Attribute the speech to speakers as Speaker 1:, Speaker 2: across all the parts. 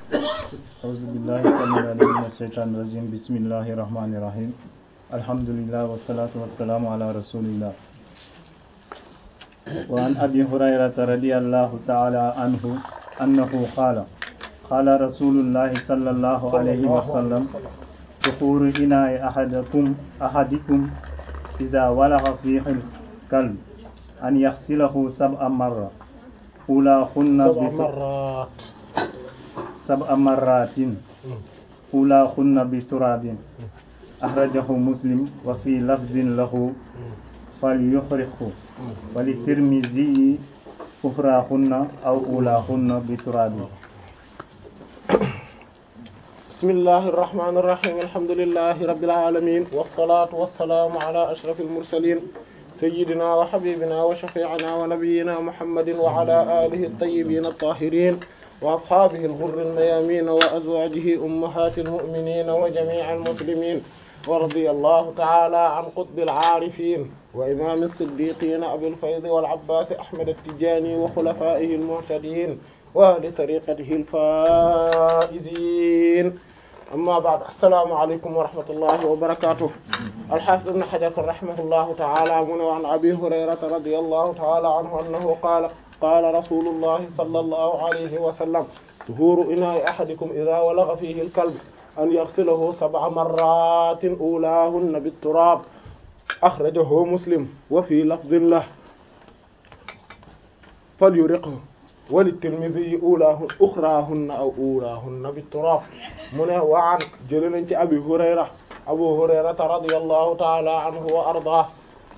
Speaker 1: أعوذ بالله السميع العليم من الشيطان الرجيم بسم الله الرحمن الرحيم الحمد لله والصلاة والسلام على رسول الله وعن أبي هريرة رضي الله تعالى عنه أنه قال قال رسول الله صلى الله عليه وسلم تخور إناء أحدكم أحدكم إذا ولغ فيه الكلب أن يغسله سبع مرة أولاهن
Speaker 2: سبع
Speaker 1: بت-
Speaker 2: مرات
Speaker 1: سبع مرات أولاهن بتراب أخرجه مسلم وفي لفظ له فليخرقه وللترمذي أخراهن أو أولاهن بتراب
Speaker 2: بسم الله الرحمن الرحيم الحمد لله رب العالمين والصلاة والسلام على أشرف المرسلين سيدنا وحبيبنا وشفيعنا ونبينا محمد وعلى آله الطيبين الطاهرين وأصحابه الغر الميامين وأزواجه أمهات المؤمنين وجميع المسلمين ورضي الله تعالى عن قطب العارفين وإمام الصديقين أبي الفيض والعباس أحمد التجاني وخلفائه المهتدين وأهل طريقته الفائزين أما بعد السلام عليكم ورحمة الله وبركاته الحافظ ابن حجر رحمه الله تعالى من عن أبي هريرة رضي الله تعالى عنه أنه قال قال رسول الله صلى الله عليه وسلم طهور إناء أحدكم إذا ولغ فيه الكلب أن يغسله سبع مرات أولاهن بالتراب أخرجه مسلم وفي لفظ له فليرقه وللترمذي أولاهن أخراهن أو أولاهن بالتراب من وعن جلنا أبي هريرة أبو هريرة رضي الله تعالى عنه وأرضاه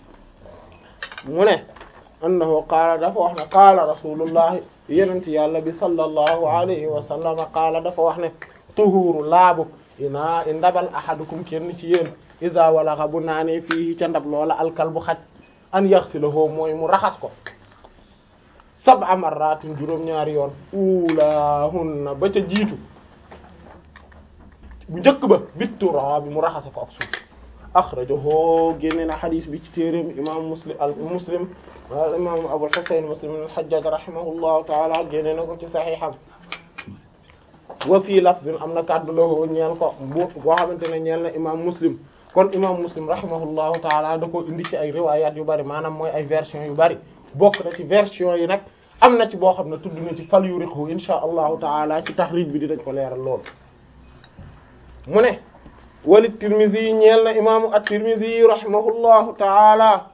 Speaker 2: من أنه قال دفع قال رسول الله يننت يا النبي صلى الله عليه وسلم قال دفع طهور لابك ina i ndabal ahadukum kenn ci yéen isa walaxa bu naanee fii ca ndab loola alkal bu xaj an yaxsilahu mooy mu raxas ko sab'a marratin juróom-ñaari yoon ulahunna ba ca jiitu bu njëkk ba bittura bi mu raxase ko ak suuf akhrajahu génne na xadis bi ci téeréem imam muslim al muslim al imam abul husayn muslim al hajjaj rahimahullahu taala génne na ko ci saxiixam wa fii lafzin am na kàddu lahu ñeel ko bu boo xamante ne ñeel na imam muslim kon imam muslim rahimahullahu taala da ko indi ci ay riwayat yu bari maanaam mooy ay version yu bari bokk na ci version yi nag am na ci boo xam ne tudd na ci fal yuriqhu insha allahu taala ci taxrij bi dinañ ko leeral lool mu ne wali tirmidhi ñeel na imaamu at-tirmidhi rahimahullahu taala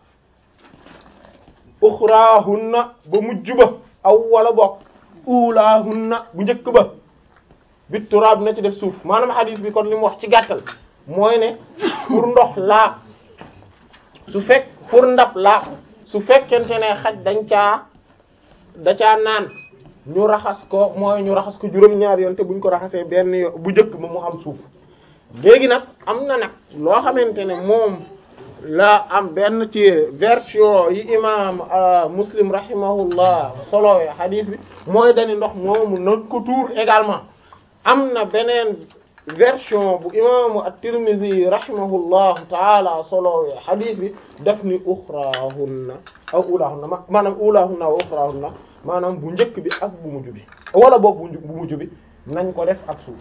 Speaker 2: uxraahunna ba mujj ba aw wala bokk ulaahunna bu njëkk ba bit turaab na ci def suuf maanaam hadis bi kon li mu wax ci gàttal mooy ne pour ndox laa su fekk pour ndab laa su fekkente ne xaj dañ caa da caa naan ñu raxas ko mooy ñu raxas ko juróom-ñaar yoon te buñ ko raxasee benn yo bu njëkk ba mu am suuf léegi nag am na nag loo xamante ne moom la am benn ci version yi imam muslim rahimahullah solowee hadis bi mooy dani ndox moomu na ko tuur également am na beneen version bu imaamu at-Tirmidhi rahimahullahu taala solowee hadis bi daf ni uxraahunna aw ulaahunna ma maanaam ulaahunna aw uxraahunna maanaam bu njëkk bi ak bu mujj bi wala boog bu bu mujj bi nañ ko def ak suuf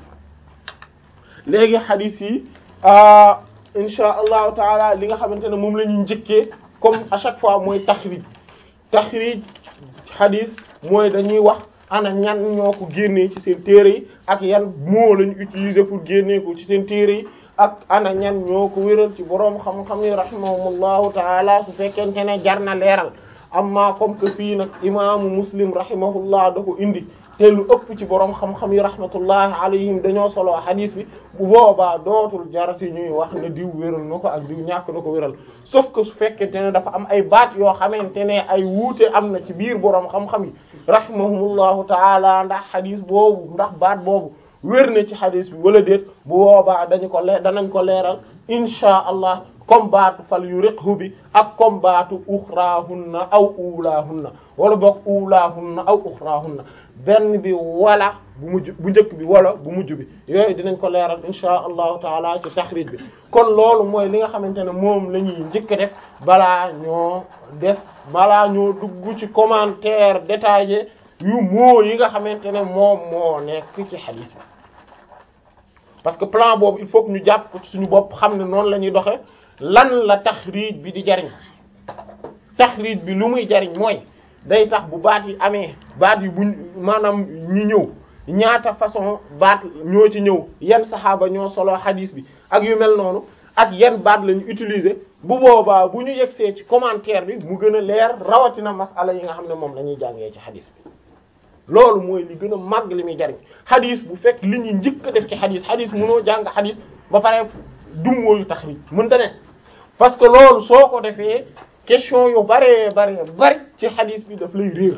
Speaker 2: léegi hadis yi insha allahu taala li nga xamante ne moom la ñuy njëkkee comme à chaque fois mooy taxrij taxrij hadis mooy dañuy wax ana ñan ñoo ko génnee ci seen téere yi ak yan moo lañu utiliser pour génnee ko ci seen téere yi ak ana ñan ñoo ko wéral ci boroom xam-xam yi rahimahumullahu taala su fekkente ne jar na leeral amma comme que fii nag imaamu muslim rahimahullah da ko indi te lu ëpp ci boroom xam-xam yi rahmatullahi alayhim dañoo solo hadis bi bu boobaa dootul jarati ñuy wax ne diw wéral na ko ak diw ñàkk na ko wéral sauf que su fekkente ne dafa am ay baat yoo xamante ne ay wuute am na ci biir boroom xam-xam yi rahimahumullahu taala ndax hadis boobu ndax baat boobu wér na ci hadis bi wala déet bu boobaa dañu ko leer danañ ko leeral insha allah comme baatu fal yuriqhu bi ak comme baatu uxraahunna aw ulaahunna wala boog ulaahunna aw uxraahunna benn bi wala bu mujj bu njëkk bi wala bu mujj bi yooyu dinañ ko leeral insha allahu taala ci taxrij bi kon loolu mooy li nga xamante ne moom la ñuy njëkk a def balaa ñoo def balaa ñoo dugg ci commentaire détaillé yu moo yi nga xamante ne moom moo nekk ci xadis bi parce que plan boobu il faut que ñu jàpp ko ci suñu bopp xam ne noonu la ñuy doxe lan la taxriij bi di jariñ taxriij bi lu muy jariñ mooy day tax bu baat yi amee baat yi buñ maanaam ñi ñëw ñaata façon baat ñoo ci ñëw yan saxaaba ñoo solo xadis bi ak yu mel noonu ak yan baat lañu utiliser bu boobaa bu ñu yegsee ci commentaire bi mu gën a leer rawatina masala yi nga xam ne moom la ñuy jàngee ci xadis bi loolu mooy li gën a màgg li muy jariñ xadis bu fekk li ñuy njëkk a def ci xadis xadis mënoo jàng xadis ba pare dummóoyu taxrij mënta ne parce que loolu soo ko defee question yu baree bare bari ci xadis bi daf lay réer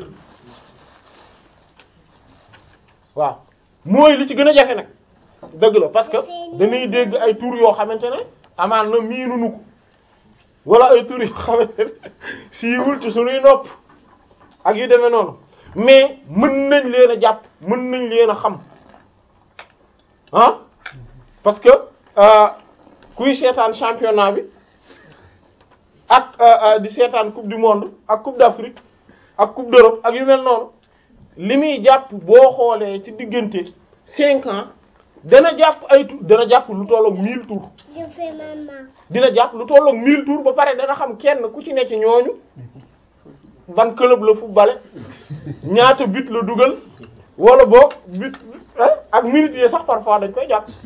Speaker 2: waaw mooy li ci gën a jafe nag dëgg la parce que dañuy dégg ay tur yoo xamante ne amaan na miinunu ko wala ay tur yoo xamante ne siiwul ci suñuy nopp ak yu demee noonu mais mën nañ leen a jàpp mën nañ leen a xam ah parce que kuy seetaan championnat bi ak di seetaan coupe du monde ak coupe d'Afrique ak coupe d'Europe ak yu mel noonu li muy jàpp boo xoolee ci diggante cinq ans dana jàpp ay tour dana jàpp lu tollook mille tours dina jàpp lu tollook mille tours ba pare dana xam kenn ku ci ne ci ñooñu ban club la footballé ñaata but la dugal wala boog but ak minutes yi sax parfois dañ koy jàpp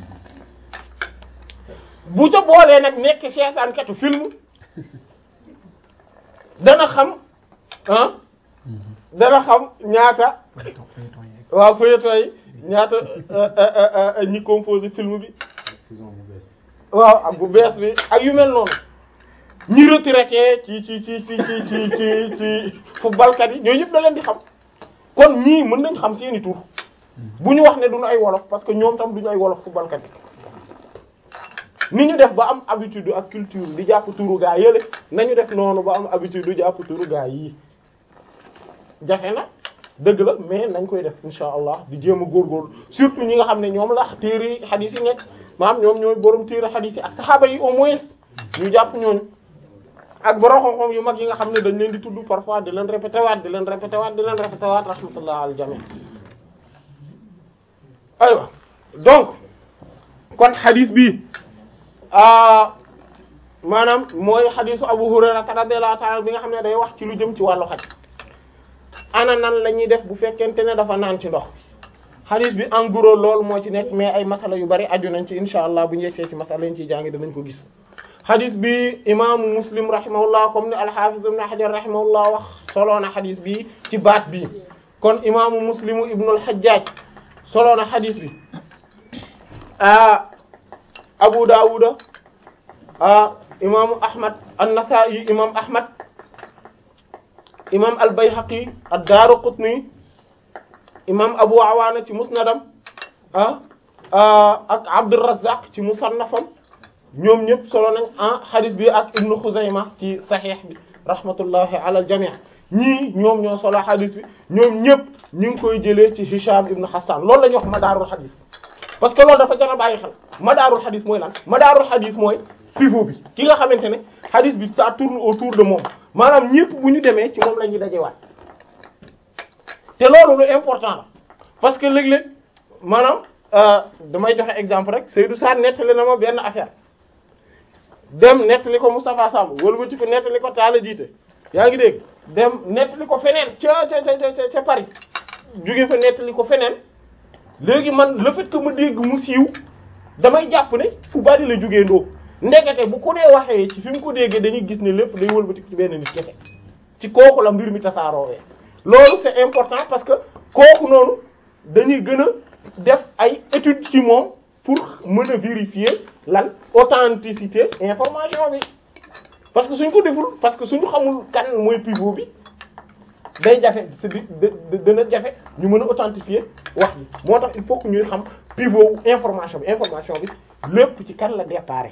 Speaker 2: bu ca boolee nag nekk seetaankatu film dana xam ah dana xam ñaata waaw feuilleton yi ñaata ñi composé film bi waaw ak bu bees bi ak yu mel noonu ñi retraité ci ci ci ci ci ci ci ci footballkat yi ñooñu yëpp da leen di xam kon ñii mën nañ xam seeni tur bu ñu wax ne duñu ay wolof parce que ñoom tam duñu ay wolof footballkat yi ni ñu def ba am habitude ak culture di jàpp turu gaa yële nañu def noonu ba am habitude di jàpp turu gaa yii jafe na dëgg la mais nañ koy def insha allah di jéem a góorgóorlu surtout ñi nga xam ne ñoom la téere xadiis yi nekk maanaam ñoom ñooy borom téere xadiis yi ak saxaaba yi au moins ñu jàpp ñooñu ak borom xam-xam yu mag yi nga xam ne dañ leen di tudd parfois di leen répété waat di leen répété waat di leen répété waat rahmatullah al jami aywa donc kon xadiis bi maanaam mooy xadiisu Abu Hurayra radiyallahu ta'ala bi nga xam ne day wax ci lu jëm ci wàllu xaj ana nan la ñuy def bu fekkente ne dafa naan ci ndox xadiis bi en gros loolu moo ci nekk mais ay masala yu bari aju nañ ci insha allah bu ñu yegsee ci masala yi ñu ciy jàngi danañ ko gis xadis bi imaamu muslim rahimahullah comme ni alxafiz ibn hajar rahimahullah wax soloo na xadis bi ci baat bi kon imaamu muslimu ibnul hajjaj soloo na xadis bi a abu dawuda a imaamu ahmad an-nasa'i imam ahmad imam al-bayhaqi ad-daraqutni imam abu awaana ci musnadam ah ak abdurrazzaq ci musannafam ñoom ñëpp solo nañ ah xadis bi ak ibnu Xuzayma ci saxiix bi rahmatullahi ala al jamii ñii ñoom ñoo solo xadis bi ñoom ñëpp ñu ngi koy jëlee ci Hisham ibnu Hassan loolu la ñuy wax madaarul xadis parce que loolu dafa jar a bàyyi xel madaarul xadis mooy lan madaarul xadis mooy pivot bi ki nga xamante ne xadis bi ça tourne autour de moom maanaam ñëpp bu ñu demee ci moom la ñuy dajewaat te loolu lu important la parce que léeg-léeg maanaam damay joxe exemple rek Seydou Sarr nettali na ma benn affaire. dem nettali ko Moustapha Samb wala ba ci ko nettali ko Talla Jiite yaa ngi dégg dem nettali ko feneen ca ca ca ca Paris jóge fa nettali ko feneen léegi man le fait que ma dégg mu siiw damay jàpp ne fu bari la jógee ndoo ndekete bu ko dee waxee ci fi mu ko déggee dañuy gis ne lépp day wëlbati ci benn nit kese ci kooku la mbir mi tasaaroowee loolu c'est important parce que kooku noonu dañuy gën a def ay études ci moom pour mën a vérifier lan authenticité information bi parce que suñ ko deful parce que suñu xamul kan mooy pivot bi day jafe c'est dana jafe ñu mën a authentifier wax bi moo tax il faut que ñuy xam pivot information bi information bi lépp ci kan la déparé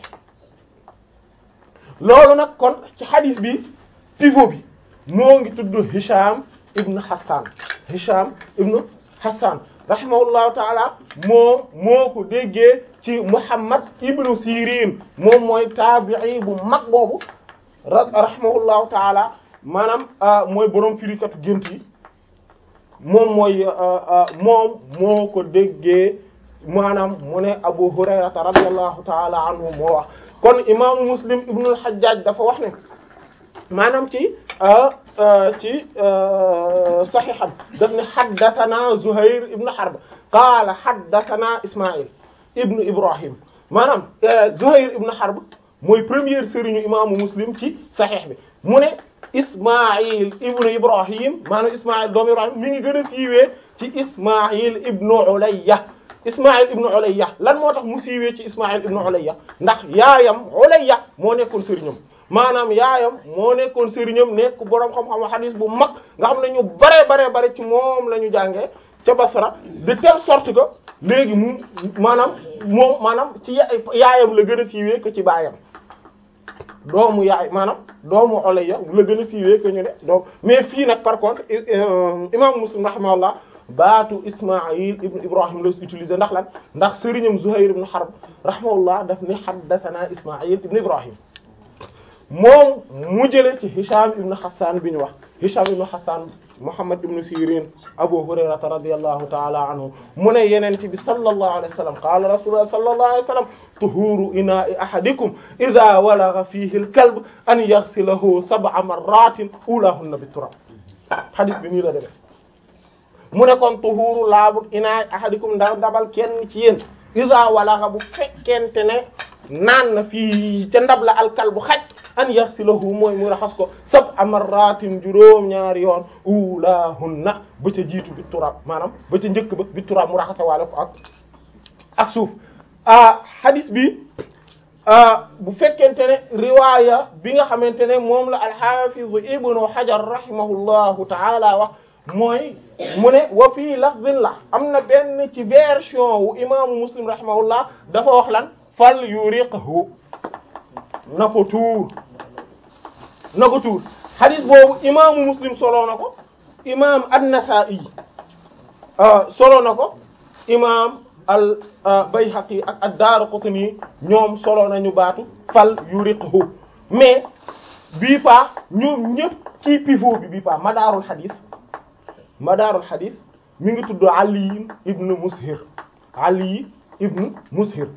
Speaker 2: loolu nag kon ci hadith bi pivot bi moo ngi tudd Hisham ibn Hassan Hisham ibn Hassan rahimahullahu taala moom moo ko déggee ci Muhammad ibnu Sirin moom mooy taabii bu mag boobu rahimahullahu taala maanaam mooy borom firikatu gént yi moom mooy moom moo ko déggee maanaam mu ne Abu Hurayrata radiyallahu ta'ala anhu moo wax kon imaamu Muslim ibnul Hajjaj dafa wax ne maanaam ci ci saxiixam daf ne haddathana Zuhayr ibn Harb qaala haddathana Isma'il ibn Ibrahim maanaam Zuhayr ibn Harb mooy première sëriñu imaamu Muslim ci saxiix bi mu ne Isma'il ibn Ibrahim maanaam Isma'il doomu Ibrahim mi ngi gën a siiwee ci Isma'il ibn Ulayya Isma'il ibn Ulayya lan moo tax mu siiwee ci Isma'il ibn Ulayya ndax yaayam Ulayya moo nekkoon sëriñam maanaam yaayam moo nekkoon sëriñam nekk boroom xam-xam hadis bu mag nga xam ne ñu bare bare bare ci moom la ñu jàngee ca Basra de telle sorte que léegi mu maanaam moom maanaam ci yaayam la gën a siiwee que ci baayam doomu yaay maanaam doomu Ulayya la gën a siiwee que ñu ne donc mais fii nag par contre imam Muslim rahimahullah baatu Ismaïl ibn Ibrahim la utilisé ndax lan ndax sëriñam Zuhayr ibn Harb rahimahullah daf ne haddathana Ismaïl ibn Ibrahim moom mu jëlee ci Hisham ibn Hassan bi ñu wax Hisham ibn Hassan Muhammad ibn Sirin Abu Hurayrata radiyallahu ta'ala anhu mu ne yeneen ci bi sallallahu alayhi wa sallam qala rasulullah sallallahu alayhi wa sallam tuhuru ina'i ahadikum idha walagha fihi al-kalb an yaghsilahu sab'a marratin ulahunna bit-turab hadith bi nii la demee mu ne kon tuhuru laabu ina'i ahadikum ndax dabal kenn ci yéen idha walagha bu fekkente ne naan na fii ca ndab la al-kalbu xaj an yaxsilahu mooy mu raxas ko sab'a marratin juróom ñaari yoon ulahunna ba ca jiitu bi turab maanaam ba ca njëkk ba bi turab mu raxasa waale ko ak ak suuf ah hadis bi bu fekkente ne riwaaya bi nga xamante ne moom la al-Hafiz Ibnu Hajar rahimahullahu ta'ala wax mooy mu ne wa fii lafzin la am na benn ci version wu imaamu Muslim rahimahullah dafa wax lan fal yuriqhu na ko tuur na ko tuur hadis boobu imaamu muslim solo na ko imaam an-Nasa'i solo na ko imaam al Bayhaqi ak ad-Daraqutni ñoom solo nañu baatu fal yuriqhu mais bii pa ñoom ñëpp kii pivot bi bii pa madaarul hadis madaarul hadis mi ngi tudd Ali ibn Mushir Ali ibn Mushir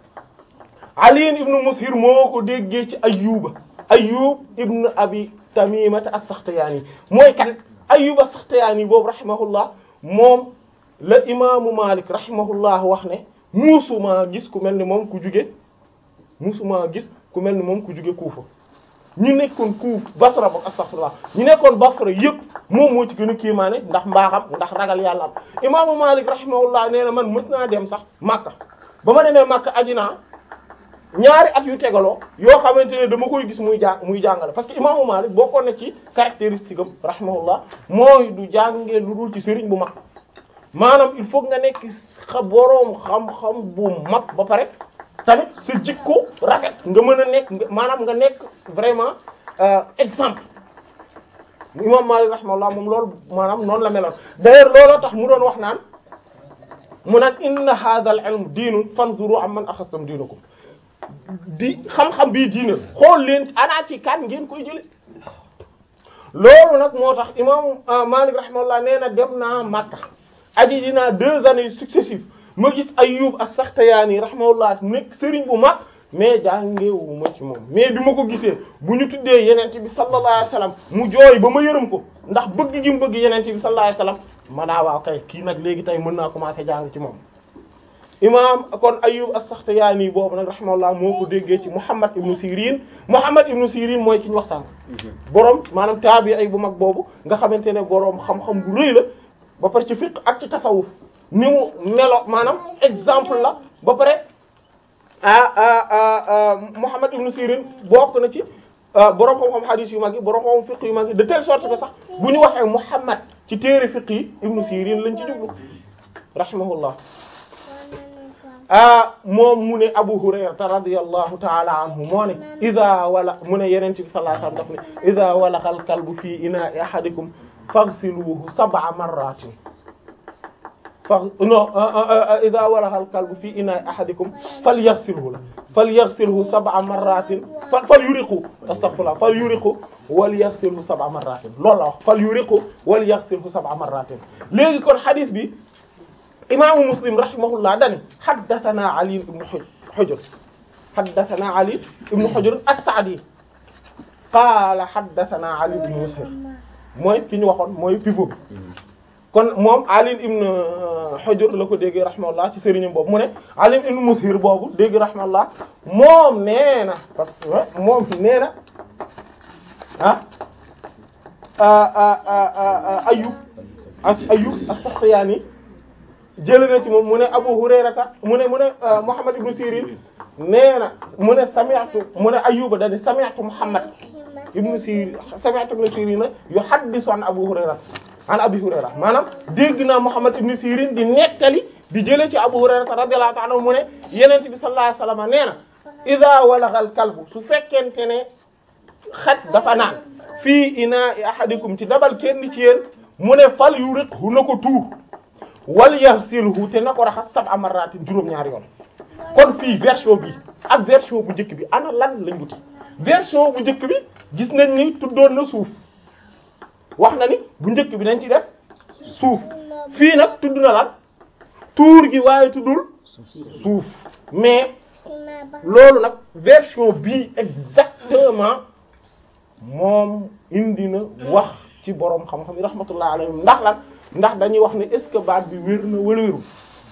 Speaker 2: Ali ibn Mushir moo ko déggee ci Ayyuba Ayyub ibn Abi Tamimata as-Sakhtiyani mooy kan Ayyub as-Sakhtiyani boobu rahimahullah moom la imaamu Malik rahimahullah wax ne musuma gis ku mel ni moom ku juge musuma gis ku mel ni moom ku juge Kufa ñu nekkoon Kufa Basra boog astaghfirullah ñu nekkoon Basra yëpp moom moo ci gën a kiimaane ndax mbaaxam ndax ragal yàlla am imaamu Malik rahimahullah nee na man mës naa dem sax Makka ba ma demee Makka ajinaa ñaari at yu tegaloo yoo xamante ne dama koy gis muy jàng muy jàngale parce que imaamu Malik bokkoon na ci caractéristique am rahimahullah mooy du jàngee lu dul ci sëriñ bu mag maanaam il faut nga nekk xa boroom xam-xam bu mag ba pare tamit sa jikko rafet nga mën a nekk maanaam nga nekk vraiment exemple imam Malik rahimahullah moom loolu maanaam noonu la meloon d'ailleurs looloo tax mu doon wax naan mu naan inna hadha al ilm diinun fanzuru amman akhadtum diinakum di xam-xam bii diine xool leen ana ci kan ngeen koy jële loolu nag moo tax imam Malik rahimahullah nee na dem naa Makka aji dinaa deux années successives ma gis Ayyub as-Sakhtiyani rahimahullah nekk sëriñ bu mag mais jàngeewu ma ci moom mais bi ma ko gisee bu ñu tuddee yenente bi sallallahu alayhi wasallam mu jooy ba ma yërëm ko ndax bëgg gi mu bëgg yenente bi sallallahu alayhi wasallam ma daa waaw kay kii nag léegi tey mën naa commencer jàng ci moom imam kon Ayyub as-Sakhtiyani boobu nag rahimahullah moo ko déggee ci Muhammad ibn Sirin Muhammad ibn Sirin mooy ki ñu wax sànq borom maanaam taabi ay bu mag boobu nga xamante ne borom xam-xam bu rëy la ba pare ci fiqh ak ci tasawuf ni mu melo maanaam exemple la ba pare ah Muhammad ibn Sirin bokk na ci borom xam-xam hadith yu mag yi borom xam fiqh yu mag yi de telle sorte que sax bu ñu waxee Muhammad ci téere fiqh yi ibn Sirin lañ ci jublu rahimahullah ah moom mu ne Abu Hurayrata radiyallahu ta'ala anhu moo ne idha wala mu ne yeneen ci bi sallallahu alayhi wasallam daf ne idha walaqa al-kalbu fi ina'i ahadikum faghsiluhu sab'a marratin fa non idha walaqa al-kalbu fi ina'i ahadikum falyaghsilhu falyaghsilhu sab'a marratin falyuriqhu astaghfirullah falyuriqhu wal yaghsilhu sab'a marratin loolu la wax fal yuriqhu wal yaghsilhu sab'a marratin léegi kon hadith bi imaamu muslim rahimahullah dani haddathana ali ibn hujr haddathana ali ibn hujr as-sa'di qaala haddathana ali ibn mushir mooy fi ñu waxoon mooy pivot bi kon moom Ali ibn Hujr la ko dégg rahimahullah ci sëriñam boobu mu ne Ali ibn Mushir boobu dégg rahimahullah moom nee na parce que moom nee na ah Ayyub as Ayyub as-Sakhtiyani jëlee na ci moom mu ne Abu Hurayrata mu ne mu ne Muhammad ibn Sirin nee na mu ne sami'tu mu ne Ayyuba dañu sami'tu Muhammad ibn Sirin sami'tu ibn Sirin yuhaddisu an Abu Hurayrata an Abi Hurayra maanaam dégg naa Muhammad ibn Sirin di nettali di jëlee ci Abu Hurayra radiyallahu ta'ala mu ne Yonent bi sallallahu alayhi wasallam nee na idha walagha al-kalbu su fekkente ne xaj dafa naan fii ina'i ahadikum ci dabal kenn ci yéen mu ne fal yuriqhu na ko tuur wal yaghsilhu te na ko raxas sab'a marratin juróom-ñaari yoon kon fii version bi ak version bu njëkk bi ana lan lañ wuti version bu njëkk bi gis nañ ni tuddoon na suuf wax na ni bu njëkk bi dañ ci def suuf fii nag tudd na lan tuur gi waaye tuddul suuf mais loolu nag version bii exactement moom indi na wax ci boroom xam-xam yi rahmatullah alayhim ndax lan ndax dañuy wax ne est-ce que baat bi wér na wala wérul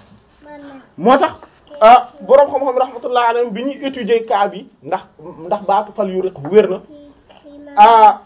Speaker 2: moo tax ah boroom xam-xam yi rahmatullah alayhim bi ñuy étudier cas bi ndax ndax baatu fal yu rek wér na ah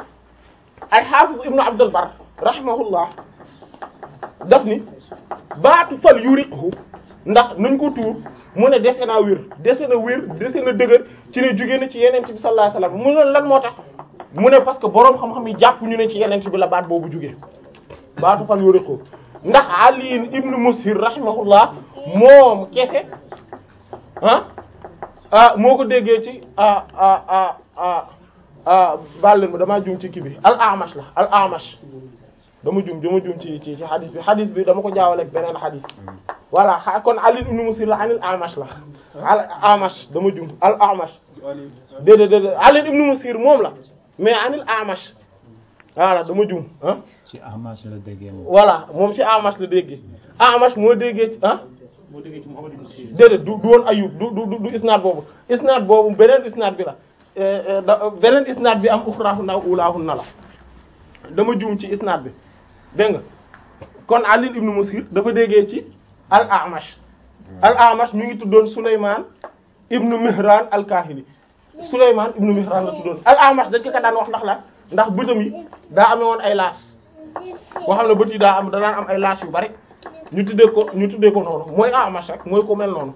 Speaker 2: ay xaafis ibnu abdul bar rahimahullah daf ni baatu fal yuriqhu ndax nañ ko tuur mu ne dese naa wér dese na wér dese na dëgër ci ne jóge na ci yeneen bi sallallahu alayhi wasallam mu ne lan moo tax mu ne parce que boroom xam-xam yi jàpp ñu ne ci yeneen bi la baat boobu jóge baatu fal yuriqhu ndax ali ibnu mushir rahimahullah moom kese ah ah moo ko déggee ci ah ah ah ah ah baal leen ma damaa juum ci kii bi al amash la al amash dama juum dama juum ci ci ci hadis bi hadis bi dama ko jaawale ak beneen hadis voilà kon Ali ibn Musir la anil amash la al amash dama juum al amash déedéet déedéet Ali ibn Musir moom la mais anil amash voilà dama juum ah
Speaker 1: ci amash la déggee moom.
Speaker 2: voilà moom ci amash la déggee amash moo déggee ci ah
Speaker 3: moo déggee ci Muhammad ibn Sirin
Speaker 2: déedéet du du woon Ayyub du du du isnaad boobu isnaad boobu beneen isnaad bi la da beneen isnaad bi am uxraahunna ulaahunna la dama juum ci isnaad bi dégg nga kon Ali ibn Musir dafa déggee ci al Amash al Amash mi ngi tuddoon Souleymane ibn Mihran al Kahili Souleymane ibn Mihran la tuddoon al Amash dañ ko ka daan wax ndax la ndax bëtam yi daa amee woon ay laas boo xam ne bët yi daa am da daan am ay laas yu bari ñu tuddee ko ñu tuddee ko noonu mooy Amash rek mooy ko mel noonu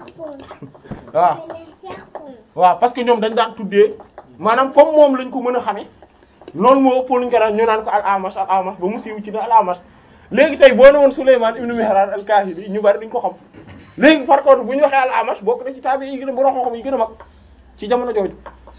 Speaker 2: waaw waaw parce que ñoom dañ daan tuddee maanaam comme moom lañ ko mën a xamee noonu moo ëpp luñ ko daan ñu naan ko al Amash al Amash ba mu siiw ci ne al Amash léegi tey boo ne woon Souleymane ibn Mihran al Kahili ñu bari duñ ko xam léegi par contre bu ñu waxee al Amash bokk na ci taabi yi gën a bu roxoo xam yi gën a mag ci jamono jooju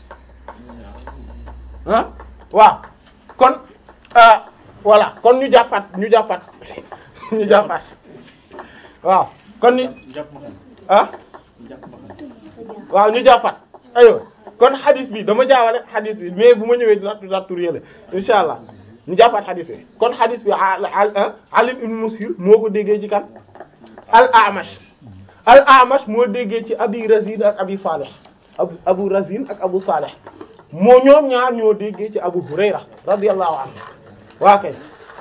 Speaker 2: ah waaw kon voilà kon ñu jàppaat ñu jàppaat ñu jàppaat waaw kon ni
Speaker 3: jàpp ma xam
Speaker 2: ah
Speaker 3: jàpp ma xam
Speaker 2: waaw ñu jàppaat aywa kon hadis bi dama jaawale hadis bi mais bu ma ñëwee dinaa dinaa tur yële insha allah ñu jàppaat hadis bi kon hadis bi Ali ibn Musir moo ko déggee ci kan al Amash al Amash moo déggee ci Abi Razin ak Abi Salih abu Abu Razin ak Abu Salih moo ñoom ñaar ñoo déggee ci Abu Hurayra radiyallahu anhu waa kay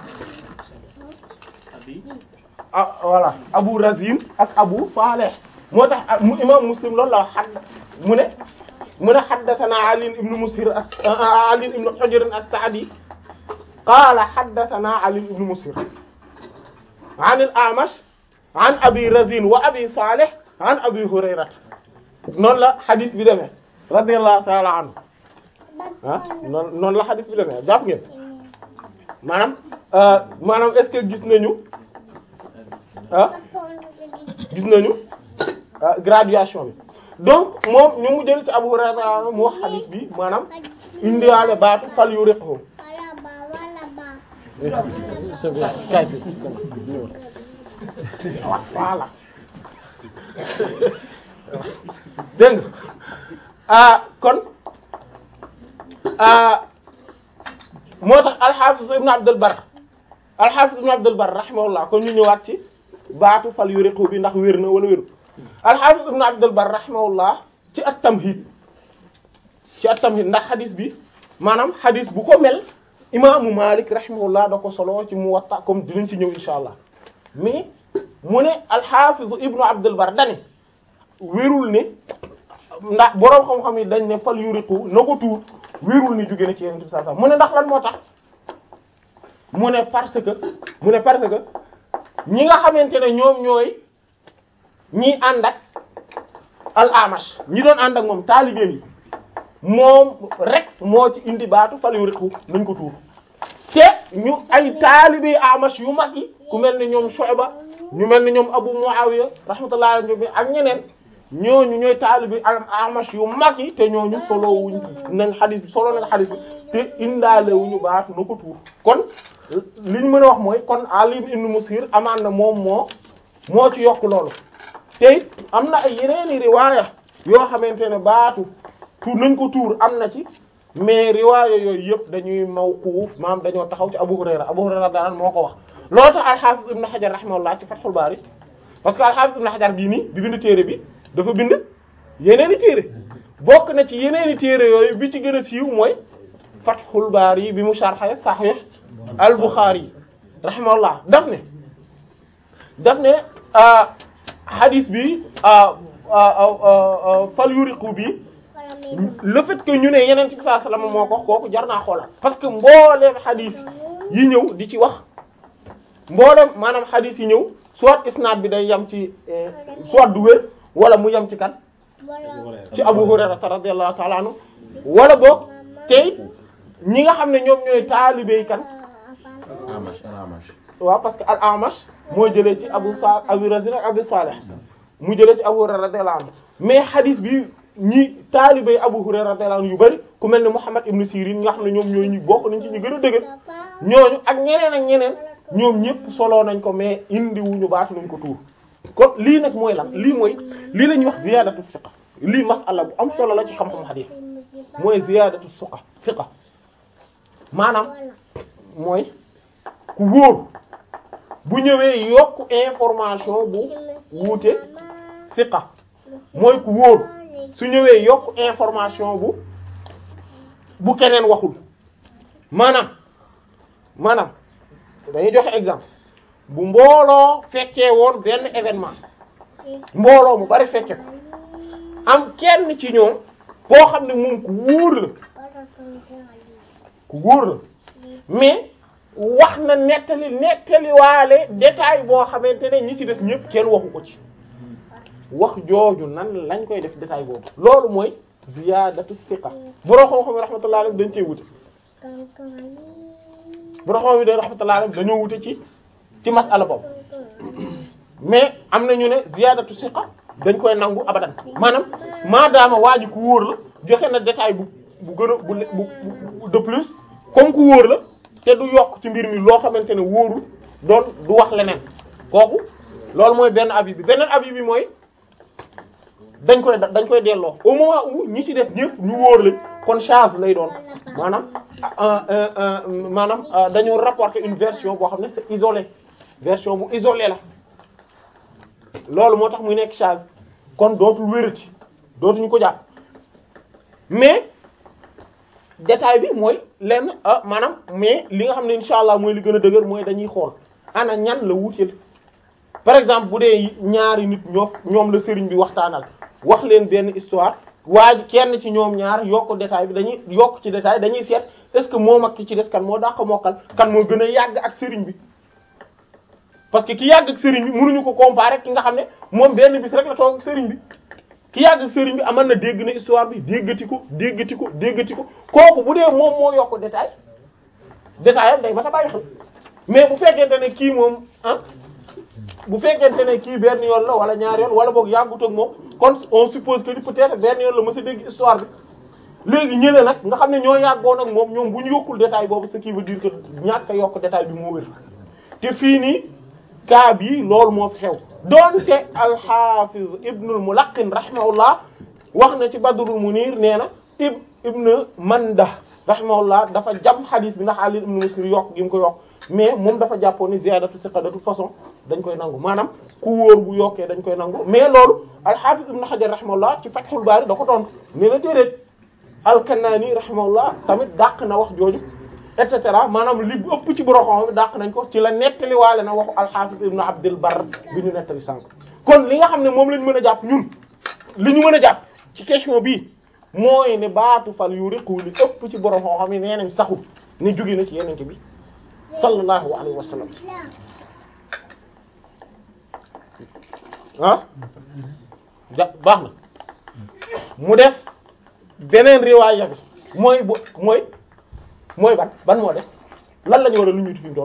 Speaker 3: abi
Speaker 2: ah voilà Abu Razin ak Abu Salih moo tax mu imam Muslim loolu la wax xadd mu ne mu ne haddathana Ali ibn Musir as Ali ibn Hujr as-Sa'di qaala haddathana Ali ibn Musir an al-A'mash an Abi Razin wa Abi Salih an Abi Hurayra noonu la hadis bi demee radiyallahu ta'ala anhu ah noonu noonu la hadis bi demee jàpp ngeen maanaam maanaam est-ce que gis nañu ah gis nañu ah, graduation bi donc moom ñu mu jël ci Abu Hurayra mu wax hadith bi maanaam indiwaale baatu fal yu riqhu c'est bien kay fi voilà dégg nga ah kon ah moo tax alxaafis ibnu abdul bar alxaafis ibnu abdul bar rahimahullah kon ñu ñëwaat ci baatu fal yuriqu bi ndax wér na wala wéru alxaafis ibnu abdul bar rahimahullah ci at tamhid ci at tamhid ndax xadis bi maanaam xadis bu ko mel imaamu malik rahimahullah da ko solo ci muwatta comme dinañ ci ñëw insha allah mais mu ne alxaafis ibnu abdul bar dane wérul ne ndax boroom xam-xam yi dañ ne fal yuriqu na ko tuur wérul ni jóge na ci yeneen bi sallallahu alayhi wasallam mu ne ndax lan moo tax mu ne parce que mu ne parce que ñi nga xamante ne ñoom ñooy ñi ànd ak al amash ñi doon ànd ak moom taalibeem yi moom rek moo ci indi baatu fal yuriqu nañ ko tuur te ñu ay taalibe amash yu mag yi ku mel ne ñoom Shu'ba ñu mel ne ñoom Abu Muawiya rahmatullahi alayhi ak ñeneen ñooñu ñooy taalibi amash yu mag yi te ñooñu solo wuñ nañ xadis bi solo nañ xadis bi te indaale wuñu baatu na ko tuur kon liñ mën a wax mooy kon Ali ibn Musir amaan na moom moo moo ci yokk loolu te it am na ay yeneeni riwaaya yoo xamante ne baatu tuur nañ ko tuur am na ci mais riwaaya yooyu yëpp dañuy mawquuf maam dañoo taxaw ci Abu Hurayra Abu Hurayra daan moo ko wax loolu tax al-Hafiz Ibn Hajar rahimahullah ci Fathul Bari parce que al-Hafiz Ibn Hajar bii nii bi bind téere bi dafa bind yeneeni téere bokk na ci yeneeni téere yooyu bi ci gën a siiw mooy Fathul Bari bi mu sharh Sahih al-Bukhari rahimahullah daf ne daf ne hadith bi fal yuriqu bi le fait que ñu ne yeneen ci sallallahu alayhi wasallam moo ko kooku jar naa xoolal parce que mbooleem hadith yi ñëw di ci wax mbooleem maanaam hadith yi ñëw soit isnaad bi day yem ci soit du wér wala mu yem ci kan ci Abu Hurayra radiyallahu ta'ala anhu wala boog tey ñi nga xam ne ñoom ñooy taalibey kan
Speaker 4: Amash al Amash.
Speaker 2: waaw parce que al Amash moo jëlee ci Abu Sa Abu Razin ak Abu Salih mu jëlee ci Abu Hurayra radiyallahu anhu mais hadith bi ñi taalibey Abu Hurayra radiyallahu anhu yu bari ku mel ne Muhammad ibn Sirin nga xam ne ñoom ñooy ñu bokk nañ ci ñu gën a dëgër ñooñu ak ñeneen ak ñeneen ñoom ñëpp soloo nañ ko mais indi wuñu baatu nañ ko tuur kon lii nag mooy lan lii mooy lii la ñuy wax ziyadatu siqa lii masala bu am solo la ci xam-xam hadith mooy ziyadatu siqa siqa maanaam mooy ku wóor bu ñëwee yokk information bu wuute siqa mooy ku wóor su ñëwee yokk information bu bu keneen waxul maanaam maanaam dañuy joxe exemple bu mbooloo fekkee woon benn événement mbooloo mu bari fekke ko am kenn ci ñoom boo xam ne moom ku wóor la ku wóor la mais wax na nettali nettaliwaale détail boo xamante ne ñi ci des ñëpp kenn waxu ko ci wax jooju nan lañ koy def détail boobu loolu mooy ziyaadatu siqa boroo xam-xam rahmatullahi alayhi dañ cee wute boroo xam yi de rahmatullahi alayhi dañoo wute ci ci masala boobu mais am na ñu ne ziyaadatu siqa dañ koy nangu abadan maanaam maadaama waa ji ku wóor la joxe na détail bu bu gën a bu bu de plus comme ku wóor la te du yokk ci mbir mi loo xamante ne wóorul doon du wax leneen kooku loolu mooy benn avis bi beneen avis bi mooy dañ koy dañ koy delloo au moment où ñi ci def ñëpp ñu wóor lañ kon charge lay doon maanaam maanaam dañoo rapporter une version boo xam ne c'est isolé version bu isolé la loolu moo tax muy nekk charge kon dootul wérati dootuñu ko jàpp mais détail bi mooy lenn ah maanaam mais li nga xam ne insha allah mooy li gën a dëgër mooy dañuy xool ana ñan la wuuteel par exemple bu dee ñaari nit ñoo ñoom la sëriñ bi waxtaanal wax leen benn histoire waa ji kenn ci ñoom ñaar yokk détail bi dañuy yokk ci détail dañuy seet est-ce que moom ak ki ci des kan moo dàq mokkal kan moo gën a yàgg ak sëriñ bi parce que ki yàgg ak sëriñ bi mënuñu ko comparer ki nga xam ne moom benn bis rek la toog ak sëriñ bi ki yàgg ak sëriñ bi amal na dégg na histoire bi déggati ko déggati ko déggati ko kooku bu dee moom moo yokk détail détail am day ba ta bàyyi xel mais bu fekkente ne kii moom ah bu fekkente ne kii benn yoon la wala ñaar yoon wala boog yàggut ak moom kon on suppose que peut-être benn yoon la mës a dégg histoire bi léegi ñële nag nga xam ne ñoo yàggoon ak moom ñoom bu ñu yokkul détail boobu ce qui veut dire que ñàkk a yokk détail bi moo wér te fii nii cas bii loolu moo fi xew doonte al-Hafiz Ibnul Mulaqqin rahimahullah wax na ci Badrul Munir nee na ib ibn Manda rahimahullah dafa jam xadis bi ndax Ali ibn Muslim yokk gi mu ko yokk mais moom dafa jàppoon ni ziyadatu siqa de toute façon dañ koy nangu maanaam ku wóor bu yokkee dañ koy nangu mais loolu al-Hafiz ibn Hajar rahimahullah ci Fathul Bari da ko tontu mais la déedéet al-Kanani rahimahullah tamit dàq na wax jooju et cetera maanaam li bu ëpp ci boroxom bi dàq nañ ko ci la nettali waale na waxu al-Hafiz ibn Abdul Barr bi ñu nettali sànq kon li nga xam ne moom lañ mën a jàpp ñun li ñu mën a jàpp ci question bii mooy ne baatu fal yu riqu li ëpp ci borom xoo xam ne nee nañ saxul ne jóge na ci yenente bi sallallahu alayhi wa sallam ah ja baax na mu des beneen riwaaya bi mooy bu mooy mooy ban ban moo des lan la ñu war a lu ñuy fi mu doon